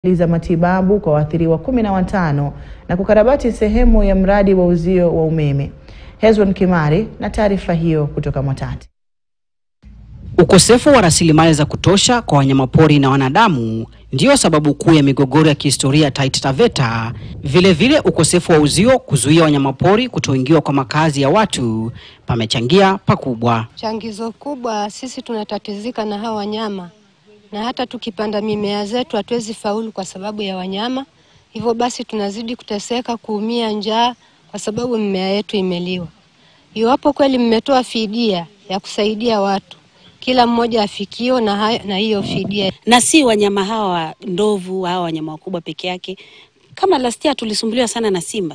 za matibabu kwa waathiriwa kumi na watano na kukarabati sehemu ya mradi wa uzio wa umeme. Hezron Kimari na taarifa hiyo kutoka Mwatate. Ukosefu wa rasilimali za kutosha kwa wanyamapori na wanadamu ndiyo sababu kuu ya migogoro ya kihistoria Taita Taveta. Vilevile, ukosefu wa uzio kuzuia wanyamapori kutoingiwa kwa makazi ya watu pamechangia pakubwa. Changizo kubwa, sisi tunatatizika na hawa wanyama, na hata tukipanda mimea zetu hatuwezi faulu kwa sababu ya wanyama. Hivyo basi tunazidi kuteseka, kuumia njaa kwa sababu mimea yetu imeliwa. Iwapo kweli mmetoa fidia ya kusaidia watu, kila mmoja afikio na, hayo, na hiyo fidia na si wanyama hawa ndovu, hawa wanyama wakubwa peke yake. Kama last year tulisumbuliwa sana na simba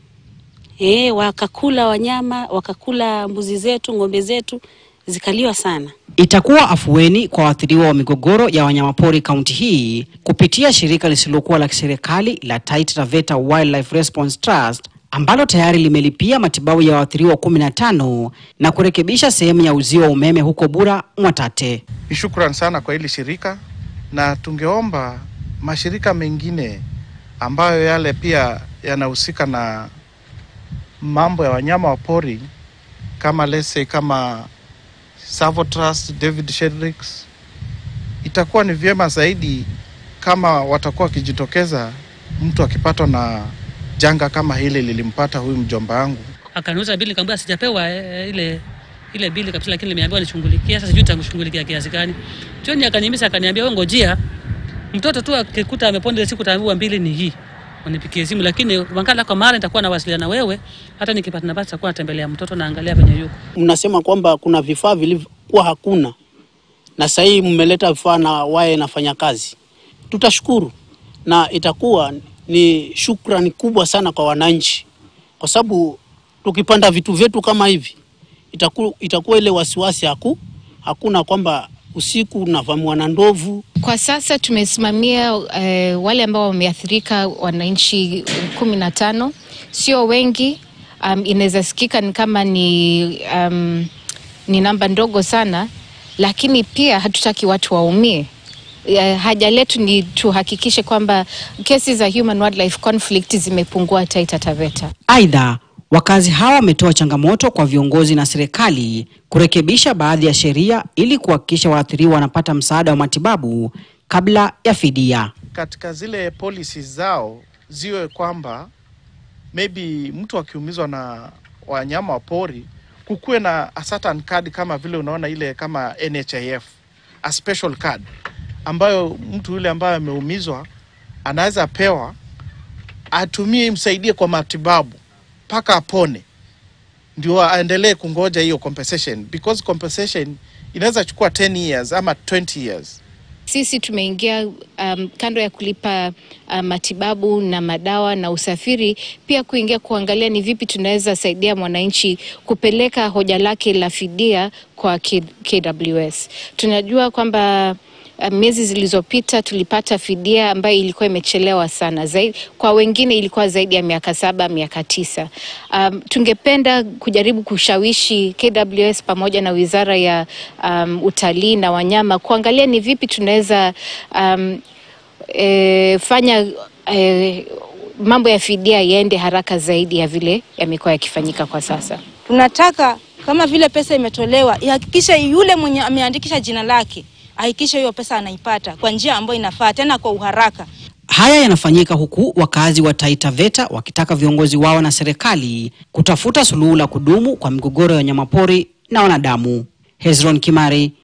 e, wakakula wanyama, wakakula mbuzi zetu, ng'ombe zetu zikaliwa sana. Itakuwa afueni kwa waathiriwa wa migogoro ya wanyamapori kaunti hii kupitia shirika lisilokuwa la kiserikali la Taita Taveta Wildlife Response Trust ambalo tayari limelipia matibabu ya waathiriwa kumi na tano na kurekebisha sehemu ya uzio wa umeme huko Bura Mwatate. Ni shukran sana kwa hili shirika, na tungeomba mashirika mengine ambayo yale pia yanahusika na mambo ya wanyama wa pori kama lese kama Savo Trust, David Shedricks, itakuwa ni vyema zaidi kama watakuwa wakijitokeza mtu akipatwa na janga kama hili lilimpata huyu mjomba wangu. Akaniuza bili, nikamwambia sijapewa e, ile ile bili kabisa, lakini nimeambiwa nishughulikie. Sasa sijui nitamshughulikia kiasi gani. Jioni akanihimiza akaniambia, wewe ngojea mtoto tu akikuta ameponda siku taambiwa mbili ni hii unipikie simu, lakini wakala kwa mara nitakuwa nawasiliana na wewe, hata nikipata nafasi nitakuwa natembelea mtoto naangalia penye yuko. Mnasema kwamba kuna vifaa vilivyokuwa hakuna na sasa hivi mmeleta vifaa na waye nafanya kazi, tutashukuru na itakuwa ni shukrani kubwa sana kwa wananchi, kwa sababu tukipanda vitu vyetu kama hivi itaku, itakuwa ile wasiwasi haku, hakuna kwamba usiku unavamiwa na ndovu. Kwa sasa tumesimamia eh, wale ambao wameathirika wananchi kumi na tano, sio wengi. Um, inaweza sikika ni kama ni, um, ni namba ndogo sana, lakini pia hatutaki watu waumie. Uh, haja letu ni tuhakikishe kwamba kesi za human wildlife conflict zimepungua Taita Taveta. Aidha, wakazi hawa wametoa changamoto kwa viongozi na serikali kurekebisha baadhi ya sheria ili kuhakikisha waathiriwa wanapata msaada wa matibabu kabla ya fidia. Katika zile policies zao ziwe kwamba maybe mtu akiumizwa na wanyama wa pori kukuwe na a certain card kama vile unaona ile kama NHIF, a special card ambayo mtu yule ambaye ameumizwa anaweza pewa atumie imsaidie kwa matibabu mpaka apone, ndio aendelee kungoja hiyo compensation, because compensation inaweza chukua 10 years ama 20 years. Sisi tumeingia um, kando ya kulipa uh, matibabu na madawa na usafiri, pia kuingia kuangalia ni vipi tunaweza saidia mwananchi kupeleka hoja lake la fidia kwa K KWS. Tunajua kwamba Uh, miezi zilizopita tulipata fidia ambayo ilikuwa imechelewa sana zaidi, kwa wengine ilikuwa zaidi ya miaka saba miaka tisa. Um, tungependa kujaribu kushawishi KWS pamoja na Wizara ya um, Utalii na Wanyama kuangalia ni vipi tunaweza um, e, fanya e, mambo ya fidia yaende haraka zaidi ya vile yamekuwa yakifanyika kwa sasa. Tunataka kama vile pesa imetolewa ihakikishe yule mwenye ameandikisha jina lake ahakikishe hiyo pesa anaipata kwa njia ambayo inafaa tena kwa uharaka. Haya yanafanyika huku wakazi wa Taita Taveta wakitaka viongozi wao na serikali kutafuta suluhu la kudumu kwa migogoro ya wanyamapori na wanadamu. Hezron Kimari,